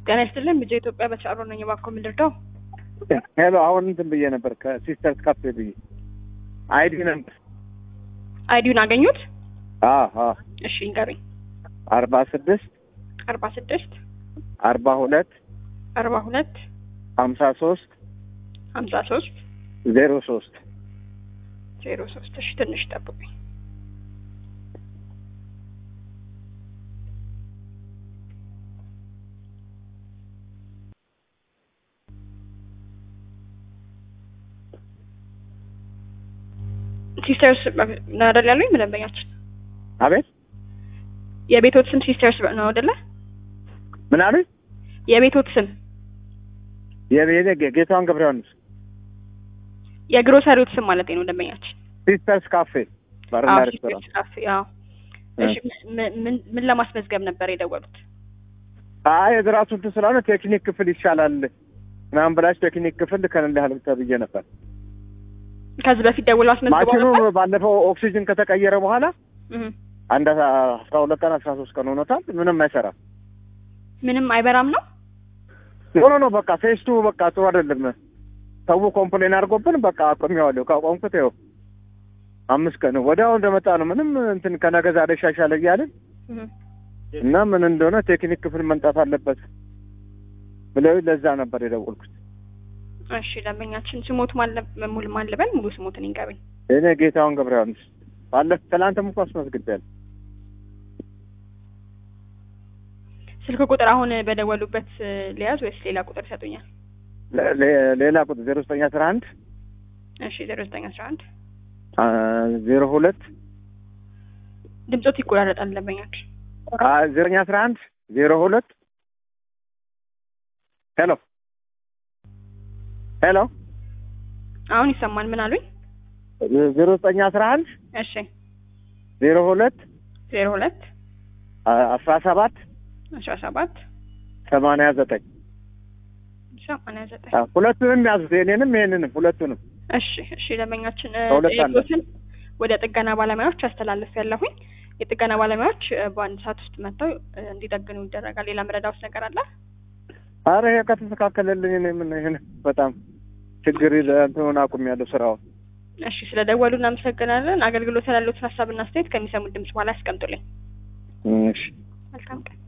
ጤና ይስጥልን ልጄ ኢትዮጵያ በቻሮ ነኝ። እባክዎ ምን ልርዳው? ሄሎ አሁን እንትን ብዬ ነበር ከሲስተርስ ካፌ ብዬ አይዲ ነበር አይዲውን አገኙት? አዎ አዎ እሺ ንገሩኝ። አርባ ስድስት አርባ ስድስት አርባ ሁለት አርባ ሁለት ሀምሳ ሶስት ሀምሳ ሶስት ዜሮ ሶስት ዜሮ ሶስት እሺ ትንሽ ጠብቁኝ። ሲስተርስ ነው አይደል ያሉኝ? መደንበኛችን አቤት የቤቶት ስም ሲስተርስ ነው አይደለ? ምን አሉኝ? የቤቶት ስም የቤኔ ጌታዋን ገብረ ዮሐንስ የግሮሰሪዎት ስም ማለት ነው ደንበኛችን። ሲስተርስ ካፌ ባርና አዎ ሬስቶራንት ሲስተርስ ካፌ። አዎ እሺ ምን- ምን ምን ለማስመዝገብ ነበር የደወሉት? አይ የራሱ እንትን ስለሆነ ቴክኒክ ክፍል ይሻላል ምናምን ብላችሁ ቴክኒክ ክፍል ልከንልሃል ተብዬ ነበር። ከዚህ በፊት ደውለው አስመዝግበው ማሽኑ ነበር? ባለፈው ኦክሲጅን ከተቀየረ በኋላ እህ አንድ አስራ ሁለት ቀን አስራ ሶስት ቀን ሆኖታል። ምንም አይሰራም። ምንም አይበራም ነው? ሆኖ ነው በቃ ቴስቱ በቃ ጥሩ አይደለም። ሰው ኮምፕሌን አድርጎብን በቃ አቆሚዋለሁ። ካቆምኩት ይኸው አምስት ቀን ወዲያው እንደመጣ ነው። ምንም እንትን ከነገ ዛሬ ይሻሻል እያልን እህ እና ምን እንደሆነ ቴክኒክ ክፍል መምጣት አለበት ብለው ለዛ ነበር የደወልኩት። እሺ ደንበኛችን ስሞት ማለ ሙሉ ማን ልበል? ሙሉ ስሞትን ይንገሩኝ። እኔ ጌታውን ገብረ ዮሐንስ ባለፈ ትላንትም እኮ አስመዝግቤያለሁ። ስልክ ቁጥር አሁን በደወሉበት እ, ሊያዝ ወይስ ሌላ ቁጥር ይሰጡኛል? ለ- ለ- ሌላ ቁጥር ዜሮ ዘጠኝ አስራ አንድ እሺ ዜሮ ዘጠኝ አስራ አንድ ዜሮ ሁለት ድምፆት ይቆራረጣል ደንበኛችን። ዘጠኝ አስራ አንድ ዜሮ ሁለት ሄሎ ሄሎ አሁን ይሰማል። ምን አሉኝ? ዜሮ ዘጠኝ አስራ አንድ እሺ ዜሮ ሁለት ዜሮ ሁለት አስራ ሰባት አስራ ሰባት ሰማንያ ዘጠኝ ሰማንያ ዘጠኝ ሁለቱንም ያዙት የኔንም ይሄንንም ሁለቱንም እሺ እሺ ደንበኛችን እ, ከሁለት አንድ። ጥያቄዎትን ወደ ጥገና ባለሙያዎች አስተላለፍ ያለሁኝ የጥገና ባለሙያዎች እ, በአንድ ሰዓት ውስጥ መጥተው እ, እንዲጠግኑ ይደረጋል። ሌላ መረዳት ነገር አለ? አረ ይሄ ከተስተካከለልኝ እኔ ምን ይሄን በጣም ችግር እንትኑን አቁሜያለሁ ስራውን እሺ ስለ ደወሉ እናመሰግናለን። አገልግሎት ያሉትን ሀሳብና አስተያየት ከሚሰሙት ድምጽ በኋላ ያስቀምጡልኝ። እሺ መልካም ቀን።